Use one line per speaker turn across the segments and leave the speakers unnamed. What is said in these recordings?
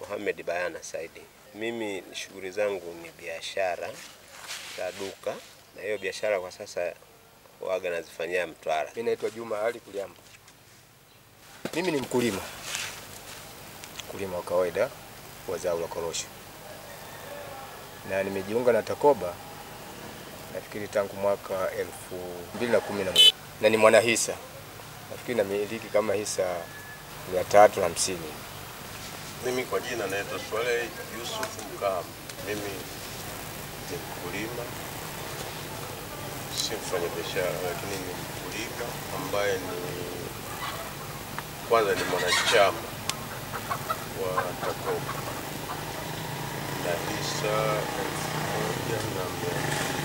Mohamed Bayana Saidi. Mimi shughuli zangu ni biashara za duka, na hiyo biashara kwa sasa waga nazifanyia Mtwara.
Mimi naitwa Juma Ali Kuliamba. Mimi ni mkulima, mkulima wa kawaida wa zao la korosho, na nimejiunga na Takoba nafikiri tangu mwaka elfu mbili na kumi na moja na ni mwanahisa, nafikiri namiliki kama hisa mia tatu na hamsini.
Mimi kwa jina naitwa Swaleh Yusuf Mkam. Mimi ni mkulima, si mfanya biashara, lakini ni mkulima ambaye ni kwanza ni mwanachama wa Takoba na hisa elfu moja na mia mbili.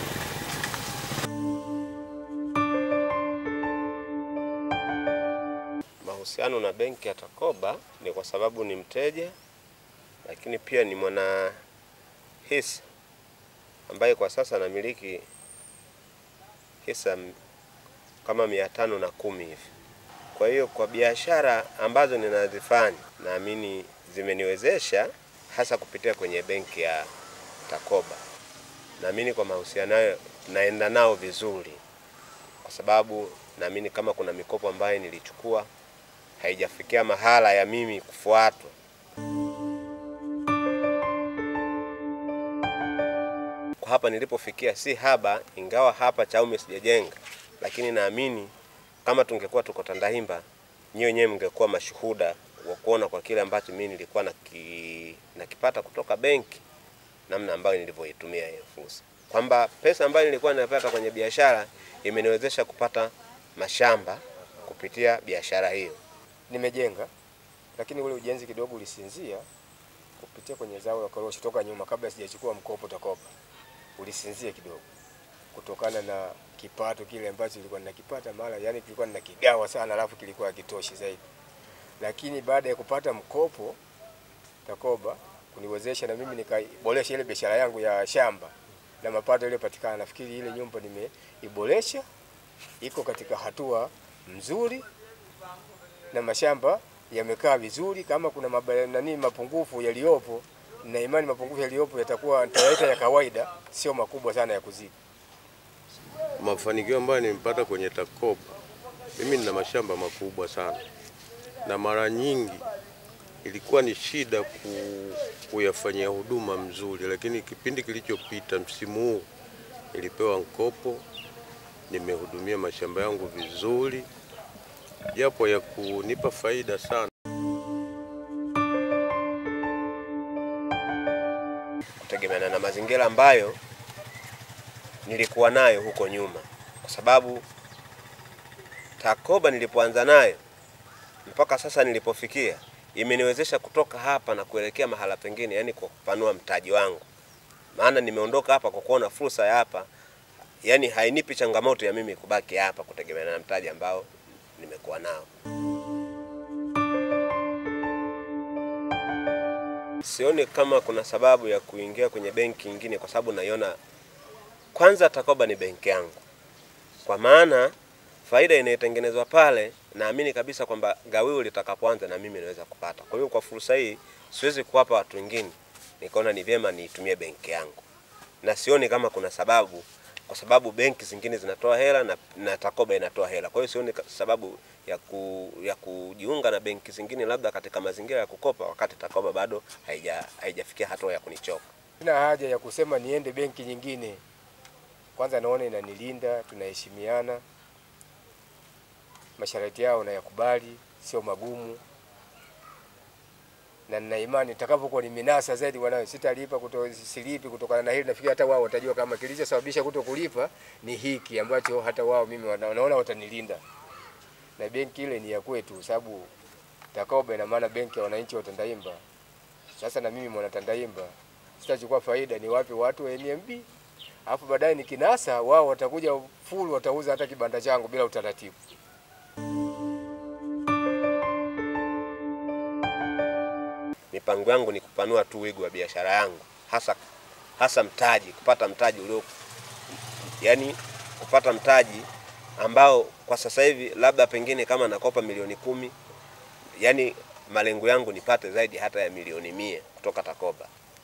Mahusiano na benki ya Takoba ni kwa sababu ni mteja, lakini pia ni mwana hisa ambaye kwa sasa namiliki hisa m- kama mia tano na kumi hivi. Kwa hiyo kwa biashara ambazo ninazifanya naamini zimeniwezesha hasa kupitia kwenye benki ya Takoba. Naamini kwa mahusiano hayo naenda nao vizuri, kwa sababu naamini kama kuna mikopo ambayo nilichukua haijafikia mahala ya mimi kufuatwa. Kwa hapa nilipofikia si haba, ingawa hapa Chaume sijajenga, lakini naamini kama tungekuwa tuko Tandahimba, nyinyi wenyewe mngekuwa mashuhuda wa kuona kwa kile ambacho mimi nilikuwa naki, nakipata kutoka benki, namna ambayo nilivyoitumia hiyo fursa, kwamba pesa ambayo nilikuwa napata kwenye biashara imeniwezesha kupata mashamba kupitia biashara hiyo.
Nimejenga, lakini ule ujenzi kidogo ulisinzia kupitia kwenye zao la korosho toka nyuma, kabla sijachukua mkopo Takoba, ulisinzia kidogo kutokana na kipato kile ambacho nilikuwa ninakipata mara, yani kilikuwa ninakigawa sana, alafu kilikuwa hakitoshi zaidi. Lakini baada ya kupata mkopo Takoba kuniwezesha na mimi nikaiboresha ile biashara yangu ya shamba na mapato yaliyopatikana, nafikiri ile nyumba nimeiboresha, iko katika hatua nzuri na mashamba yamekaa vizuri. Kama kuna maba, nani mapungufu yaliyopo, na imani mapungufu yaliyopo yatakuwa nitayaita ya kawaida, sio makubwa sana ya kuzidi.
mafanikio ambayo nimepata kwenye Takoba, mimi nina mashamba makubwa sana, na mara nyingi ilikuwa ni shida ku, kuyafanyia huduma mzuri, lakini kipindi kilichopita, msimu huu nilipewa mkopo, nimehudumia mashamba yangu vizuri, japo ya kunipa faida sana.
kutegemeana na mazingira ambayo nilikuwa nayo huko nyuma, kwa sababu Takoba nilipoanza nayo mpaka sasa nilipofikia imeniwezesha kutoka hapa na kuelekea mahala pengine, yani kwa kupanua mtaji wangu. Maana nimeondoka hapa kwa kuona fursa ya hapa, yani hainipi changamoto ya mimi kubaki hapa kutegemeana na mtaji ambao nimekuwa nao. Sioni kama kuna sababu ya kuingia kwenye benki nyingine, kwa sababu naiona kwanza Takoba ni benki yangu, kwa maana faida inayotengenezwa pale, naamini kabisa kwamba gawio litakapoanza na mimi naweza kupata. Kwa hiyo kwa fursa hii siwezi kuwapa watu wengine, nikaona ni vyema niitumie benki yangu, na sioni kama kuna sababu, kwa sababu benki zingine zinatoa hela na, na Takoba inatoa hela. Kwa hiyo sioni ka- sababu ya, ku, ya kujiunga na benki zingine labda katika mazingira ya kukopa, wakati Takoba bado haija haijafikia hatua ya kunichoka.
Sina haja ya kusema niende benki nyingine. Kwanza naona inanilinda, tunaheshimiana, masharti yao nayakubali, sio magumu, na nina imani nitakapokuwa nimenasa zaidi wanayo sitalipa kuto, silipi kutokana na hili. Nafikiri hata wao watajua kama kilichosababisha kuto kulipa ni hiki ambacho hata wao mimi wana- wanaona watanilinda, na benki ile ni ya kwetu, sababu Takoba ina maana benki ya wananchi wa Tandahimba. Sasa na mimi mwana Tandahimba sitachukua faida, ni wape watu wa NMB, alafu baadaye nikinasa, wao watakuja full, watauza hata kibanda changu bila utaratibu.
Mipango yangu ni kupanua tu wigo wa biashara yangu, hasa hasa mtaji, kupata mtaji ulio yani, kupata mtaji ambao kwa sasa hivi labda pengine kama nakopa milioni kumi, yani malengo yangu nipate zaidi hata ya milioni mia kutoka Takoba.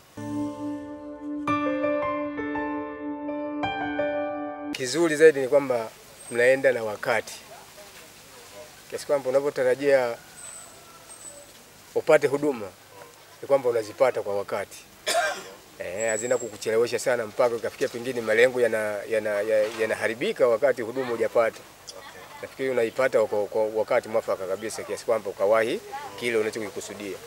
Kizuri zaidi ni kwamba mnaenda na wakati, kiasi kwamba unapotarajia upate huduma ni kwamba unazipata kwa wakati eh, hazina kukuchelewesha sana mpaka ukafikia pengine malengo yanaharibika yana, yana wakati huduma hujapata. Nafikiri unaipata kwa, kwa wakati mwafaka kabisa, kiasi kwamba ukawahi kile unachokikusudia.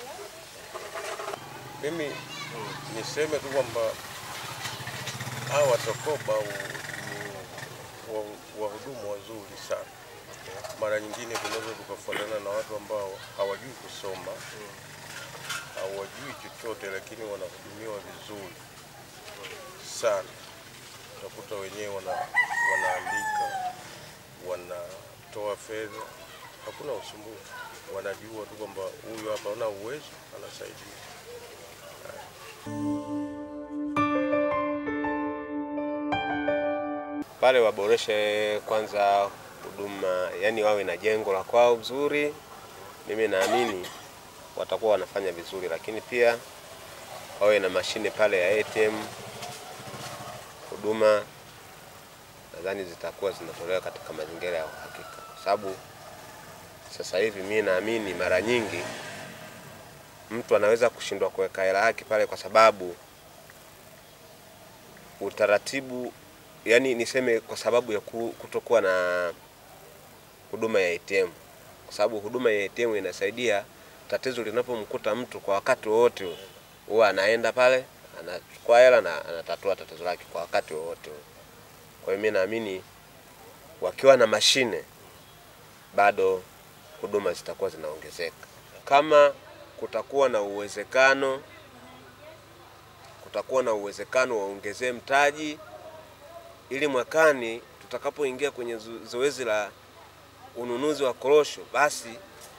Mimi niseme tu kwamba hawa Takoba ni wahudumu wazuri sana. Mara nyingine tunaweza tukafuatana na watu ambao hawajui kusoma, hawajui chochote, lakini wanahudumiwa vizuri sana. Utakuta wenyewe wana, wanaandika, wanatoa fedha, hakuna usumbufu. Wanajua tu kwamba huyu hapa ana uwezo, anasaidia.
Pale waboreshe kwanza huduma, yani wawe na jengo la kwao vizuri. Mimi naamini watakuwa wanafanya vizuri, lakini pia wawe na mashine pale ya ATM. Huduma nadhani zitakuwa zinatolewa katika mazingira ya uhakika, kwa sababu sasa hivi mimi naamini mara nyingi mtu anaweza kushindwa kuweka hela yake pale kwa sababu utaratibu yani niseme kwa sababu ya kutokuwa na huduma ya ATM, kwa sababu huduma ya ATM inasaidia tatizo linapomkuta mtu kwa wakati wowote, huwa anaenda pale anachukua hela na anatatua tatizo lake kwa wakati wowote. Kwa hiyo mimi naamini wakiwa na mashine bado huduma zitakuwa zinaongezeka. Kama kutakuwa na uwezekano kutakuwa na uwezekano waongezee mtaji ili mwakani tutakapoingia kwenye zoezi la ununuzi wa korosho, basi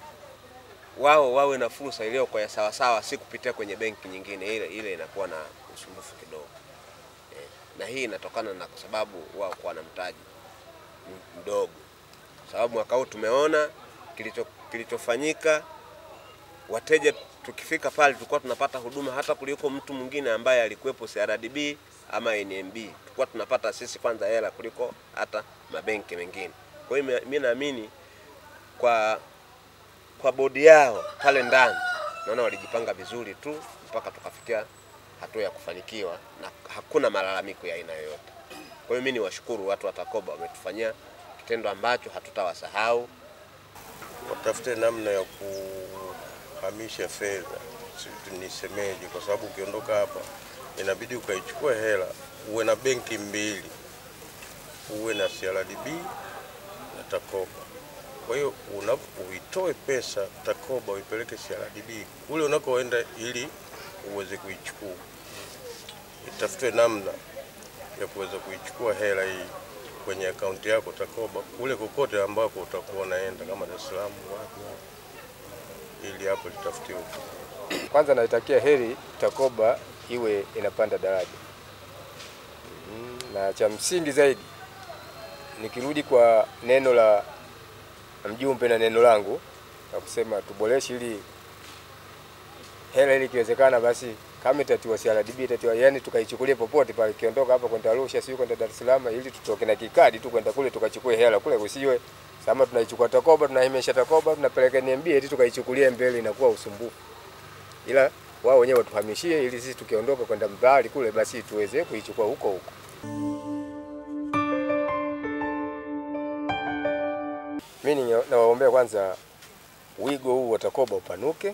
wao wawe na fursa iliyo kwa sawa sawa, si kupitia kwenye benki nyingine. Ile ile inakuwa na usumbufu kidogo eh, na hii inatokana na kwa sababu wao kuwa na mtaji mdogo, sababu mwaka huu tumeona kilicho kilichofanyika wateja tukifika pale tulikuwa tunapata huduma hata kuliko mtu mwingine ambaye alikuwepo CRDB ama NMB. Tulikuwa tunapata sisi kwanza hela kuliko hata mabenki mengine. Kwa hiyo mimi naamini kwa kwa bodi yao pale ndani, naona walijipanga vizuri tu mpaka tukafikia hatua ya kufanikiwa na hakuna malalamiko ya aina yoyote. Kwa hiyo mimi niwashukuru watu wa Takoba, wametufanyia kitendo ambacho hatutawasahau.
Watafute namna ya kuhamisha fedha, nisemeje, kwa sababu ukiondoka hapa inabidi ukaichukua hela, uwe na benki mbili, uwe na CRDB na Takoba. Kwa hiyo uitoe pesa Takoba uipeleke CRDB kule unakoenda, ili uweze kuichukua. Itafutwe namna ya kuweza kuichukua hela hii kwenye akaunti yako Takoba kule kokote ambako utakuwa unaenda, kama Dar es Salaam, wapi ili hapo litafutiwe.
Kwanza naitakia heri Takoba iwe inapanda daraja mm, na cha msingi zaidi nikirudi kwa neno la mjumbe na neno langu na kusema tuboreshe ili hela ili ikiwezekana, basi kama itatiwa CRDB itatiwa, yani tukaichukulie popote pale, ikiondoka hapa kwenda Arusha, sio kwenda Dar es Salaam, ili tutoke na kikadi tu kwenda kule tukachukue hela kule, usiwe kama tunaichukua Takoba tunahimesha Takoba tunapeleka NMB eti tukaichukulie mbele, inakuwa usumbufu. Ila wao wenyewe watuhamishie, ili sisi tukiondoka kwenda mbali kule, basi tuweze kuichukua huko huko. Mimi nawaombea kwanza wigo huu wa Takoba upanuke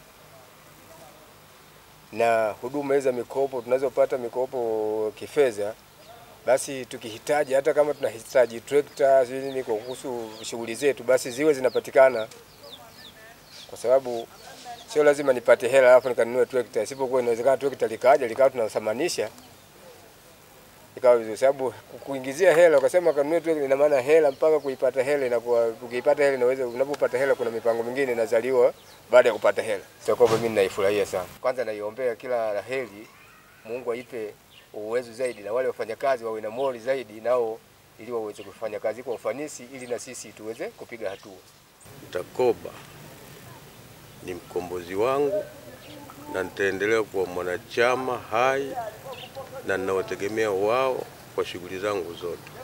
na huduma hizi za mikopo tunazopata mikopo kifedha, basi tukihitaji, hata kama tunahitaji trekta nini kwa kuhusu shughuli zetu, basi ziwe zinapatikana, kwa sababu sio lazima nipate hela alafu nikanunue trekta. Isipokuwa inawezekana trekta likaja likawa tunasamanisha ikawa vizuri, sababu kuingizia hela ukasema kanunue trekta, ina maana hela mpaka kuipata hela inakuwa, ukiipata hela inaweza, unapopata hela kuna mipango mingine inazaliwa baada ya kupata hela. Takoba mimi naifurahia sana. Kwanza naiombea kila la heri, Mungu aipe uwezo zaidi, na wale wafanyakazi wawe na mori zaidi nao, ili waweze kufanya kazi kwa ufanisi, ili na sisi tuweze kupiga hatua.
Takoba ni mkombozi wangu na nitaendelea kuwa mwanachama hai na ninawategemea wao kwa shughuli zangu zote.